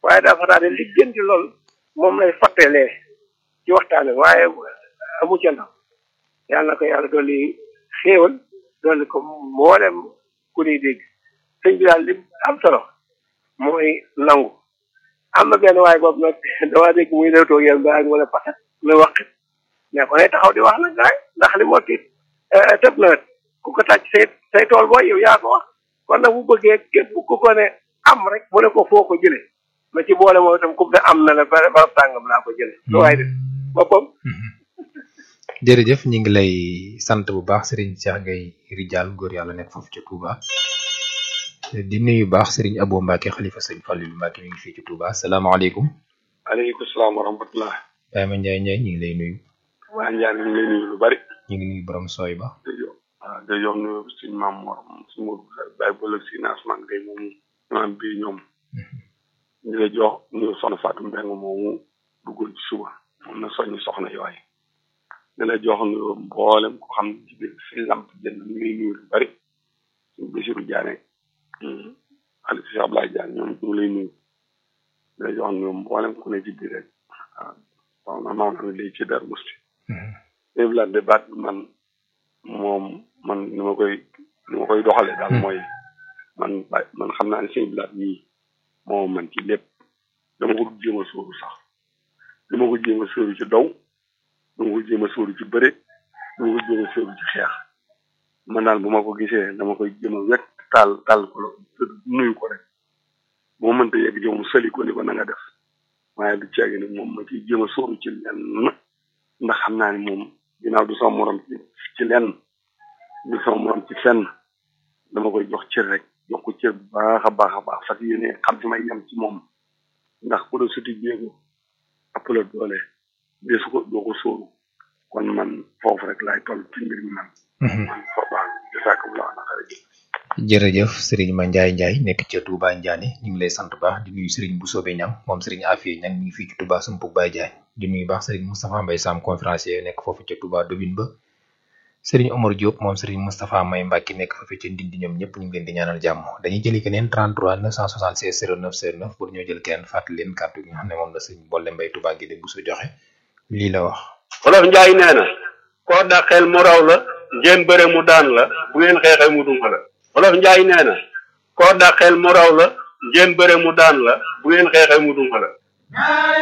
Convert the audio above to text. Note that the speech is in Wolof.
waaye dafa daal di liggéenti lool moom lay fàttelee ci waxtaan wi waaye amu ca ndaw yàlla na ko yàlla dolli xéewal dolli ko mboolem ku ñuy dégg sëñ bi daal li am solo mooy nangu am na benn waaye boobu nag damaa dégg muy lewtoo yéen ba ak wala paxet muy waxit mais ko ne taxaw di wax nag gaay ndax li moo tiit tëb na ku ko tàcc say say tool booy yow yaa ko wax kon nag bu bëggee képp ku ko ne am rek mu ne ko foo ko jëlee na ci boole moom itam ku ne am na la ba ba tàngam laa ko jëlee lu waay def boppam jërëjëf ñu ngi lay sant bu baax Serigne Cheikh Gueye Rijal góor yàlla nekk foofu ca Touba di nuyu baax Serigne Abo Mbacke xalifa sëñ Fallou Mbacke mi ngi fii ci Touba salaamaaleykum. aleykum salaam wa rahmatullah Baye Ma Ndiaye Ndiaye ñu ngi lay nuyu. waa Ndiaye ñu ngi lay nuyu lu bari. ñu ngi nuyu borom sooy ba. jërëjëf waaw jërëjëf nuyu suñu maam Mor suñu Modou Baye Bolle si naasman gay moomu imaam bii ñoom. ñu lay jox nuyu soxna Fatou Mbengue moomu duggoon ci suba moom na soññi soxna yooyu. di la jox nuyu mboolem ko xam ci biir si lamp jënd ñu ngi nuyu lu bari suñu Bassirou Diané Aliou Cheikh Abdoulaye Diané ñoom ñu ngi lay nuyu di la jox nuyu mboolem ku ne ci biir rek waaw soxna maam na lay ci dar musti léegi la débat bi man moom man ni ma koy ni ma koy doxalee daal mooy man man xam naa ne sëñ bilaat yii moom man ci lépp dama ko jéem a sóoru sax dama ko jéem a sóoru ci daw dama ko jéem a sóoru ci bëre dama ko jéem a sóoru ci xeex man daal bu ma ko gisee dama koy jéem a wekk taal taal ko nuyu ko rek moo mënta yegg jow mu sali ko ni ko na nga def waaye du ceegi ni moom ma ciy jéem a sóoru ci lenn ndax xam naa ni moom ginnaaw du sama morom ci ci lenn du sama morom ci fenn dama koy jox cër rek jox ko cër bu baax a baax a baax fas yéene xam fi may yem ci moom ndax ku la suti jéego ëpp la doole desu ko doo ko sóoru kon man foofu rek laay toll ci mbir mi man man forbaan jasakum la na xare jërëjëf Serigne Ma Ndiaye Ndiaye nekk ca Touba Ndiané ñu ngi lay sant baax di nuyu Serigne bu soobee ñam moom Serigne Afia ñang mi ngi fii ci Touba Sumpug Baye Ndiaye di nuyu baax Serigne Moustapha Mbaye Sam conférencier nekk foofu ca Touba Dobin ba Serigne Omar Diop moom Serigne Moustapha May Mbacke nekk foofu ca Ndindi ñoom ñëpp ñu ngi leen di ñaanal jàmm dañuy jëli keneen 33 976 09 09 pour ñoo jël keneen fàttali leen kàddu gi nga xam ne moom la Serigne Bolle Mbaye Touba gi de bu su joxe lii la wax Wolof Njaay nee na koo dàqeel mu raw la ngeen bëre mu daan la bu ngeen xeexee mu duma la Wolof Njaay nee na koo dàqeel mu raw la ngeen bëre mu daan la bu ngeen xeexee mu duma la